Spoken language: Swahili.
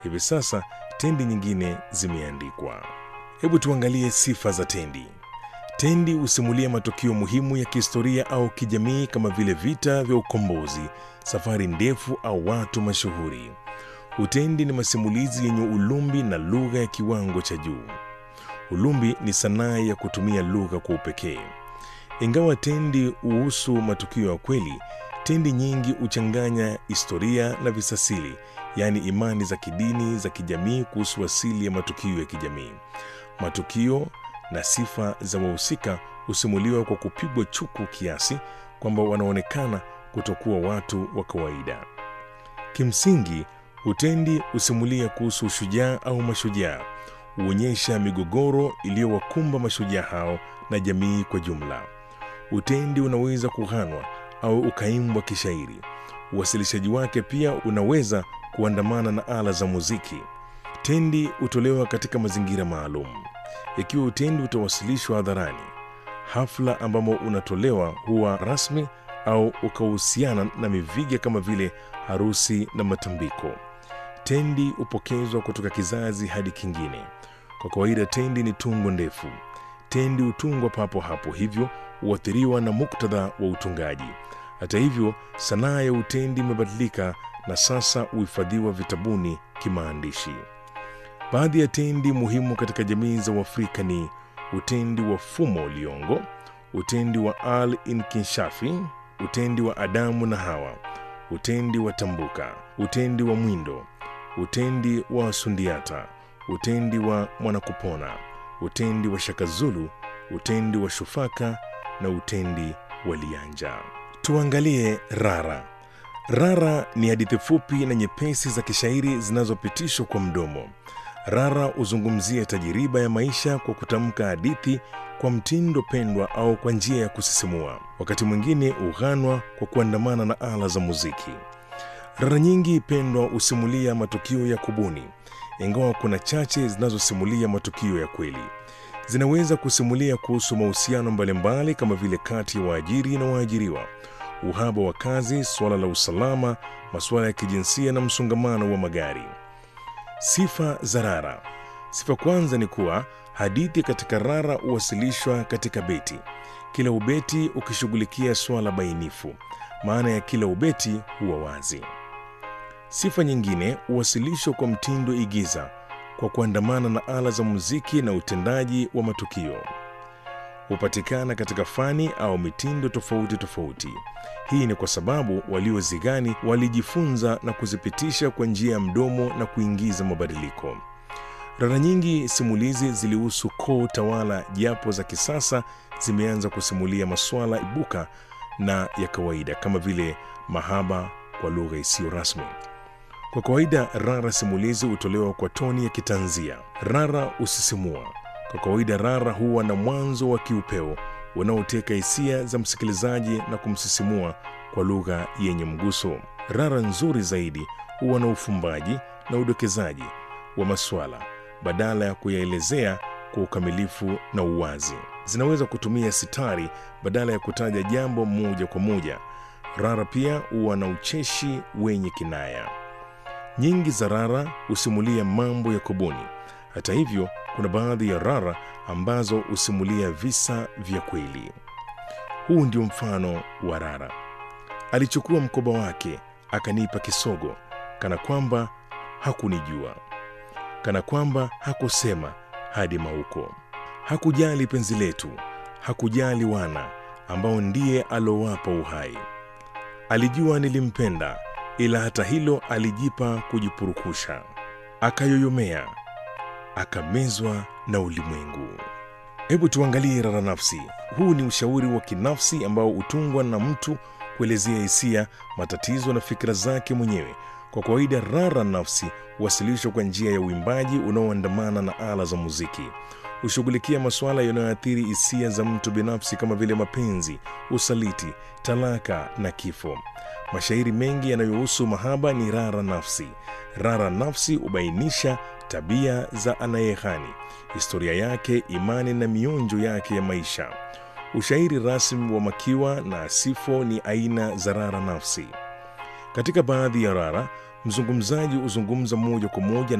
Hivi sasa tendi nyingine zimeandikwa. Hebu tuangalie sifa za tendi. Tendi husimulia matukio muhimu ya kihistoria au kijamii kama vile vita vya ukombozi, safari ndefu au watu mashuhuri. Utendi ni masimulizi yenye ulumbi na lugha ya kiwango cha juu. Ulumbi ni sanaa ya kutumia lugha kwa upekee. Ingawa tendi huhusu matukio ya kweli, tendi nyingi huchanganya historia na visasili, yaani imani za kidini, za kijamii kuhusu asili ya matukio ya kijamii. Matukio na sifa za wahusika husimuliwa kwa kupigwa chuku kiasi kwamba wanaonekana kutokuwa watu wa kawaida. Kimsingi, utendi husimulia kuhusu ushujaa au mashujaa, huonyesha migogoro iliyowakumba mashujaa hao na jamii kwa jumla. Utendi unaweza kughanwa au ukaimbwa kishairi. Uwasilishaji wake pia unaweza kuandamana na ala za muziki. Tendi hutolewa katika mazingira maalum. Ikiwa utendi utawasilishwa hadharani, hafla ambamo unatolewa huwa rasmi au ukahusiana na miviga kama vile harusi na matambiko. Tendi hupokezwa kutoka kizazi hadi kingine. Kwa kawaida, tendi ni tungo ndefu. Tendi hutungwa papo hapo, hivyo huathiriwa na muktadha wa utungaji. Hata hivyo, sanaa ya utendi imebadilika na sasa huhifadhiwa vitabuni kimaandishi. Baadhi ya tendi muhimu katika jamii za Uafrika ni utendi wa Fumo Liongo, utendi wa Al Inkinshafi, utendi wa Adamu na Hawa, utendi wa Tambuka, utendi wa Mwindo, utendi wa Sundiata, utendi wa Mwanakupona, utendi wa Shakazulu, utendi wa Shufaka na utendi wa Lianja. Tuangalie Rara. Rara ni hadithi fupi na nyepesi za kishairi zinazopitishwa kwa mdomo. Rara huzungumzia tajiriba ya maisha kwa kutamka hadithi kwa mtindo pendwa au kwa njia ya kusisimua. Wakati mwingine hughanwa kwa kuandamana na ala za muziki. Rara nyingi pendwa husimulia matukio ya kubuni, ingawa kuna chache zinazosimulia matukio ya kweli. Zinaweza kusimulia kuhusu mahusiano mbalimbali kama vile kati ya waajiri na waajiriwa, uhaba wa kazi, suala la usalama, masuala ya kijinsia na msongamano wa magari. Sifa za Rara. Sifa kwanza ni kuwa hadithi katika Rara huwasilishwa katika beti, kila ubeti ukishughulikia swala bainifu. Maana ya kila ubeti huwa wazi. Sifa nyingine huwasilishwa kwa mtindo igiza, kwa kuandamana na ala za muziki na utendaji wa matukio. Hupatikana katika fani au mitindo tofauti tofauti. Hii ni kwa sababu waliozigani walijifunza na kuzipitisha kwa njia ya mdomo na kuingiza mabadiliko. Rara nyingi simulizi zilihusu koo tawala, japo za kisasa zimeanza kusimulia masuala ibuka na ya kawaida kama vile mahaba kwa lugha isiyo rasmi. Kwa kawaida, rara simulizi hutolewa kwa toni ya kitanzia. Rara husisimua. Kwa kawaida, rara huwa na mwanzo wa kiupeo unaoteka hisia za msikilizaji na kumsisimua kwa lugha yenye mguso. Rara nzuri zaidi huwa na ufumbaji na udokezaji wa maswala badala ya kuyaelezea kwa ukamilifu na uwazi. Zinaweza kutumia sitari badala ya kutaja jambo moja kwa moja. Rara pia huwa na ucheshi wenye kinaya. Nyingi za rara husimulia mambo ya kubuni. Hata hivyo, kuna baadhi ya rara ambazo husimulia visa vya kweli. Huu ndio mfano wa rara. Alichukua mkoba wake akanipa kisogo, kana kwamba hakunijua, kana kwamba hakusema hadi mauko. Hakujali penzi letu, hakujali wana ambao ndiye alowapa uhai. Alijua nilimpenda, ila hata hilo alijipa kujipurukusha. Akayoyomea, akamezwa na ulimwengu. Hebu tuangalie rara nafsi. Huu ni ushauri wa kinafsi ambao hutungwa na mtu kuelezea hisia, matatizo na fikra zake mwenyewe. Kwa kawaida, rara nafsi huwasilishwa kwa njia ya uimbaji unaoandamana na ala za muziki. Hushughulikia masuala yanayoathiri hisia za mtu binafsi kama vile mapenzi, usaliti, talaka na kifo. Mashairi mengi yanayohusu mahaba ni rara nafsi. Rara nafsi hubainisha tabia za anayeghani, historia yake, imani na mionjo yake ya maisha. Ushairi rasmi wa makiwa na sifo ni aina za rara nafsi. Katika baadhi ya rara, mzungumzaji huzungumza moja kwa moja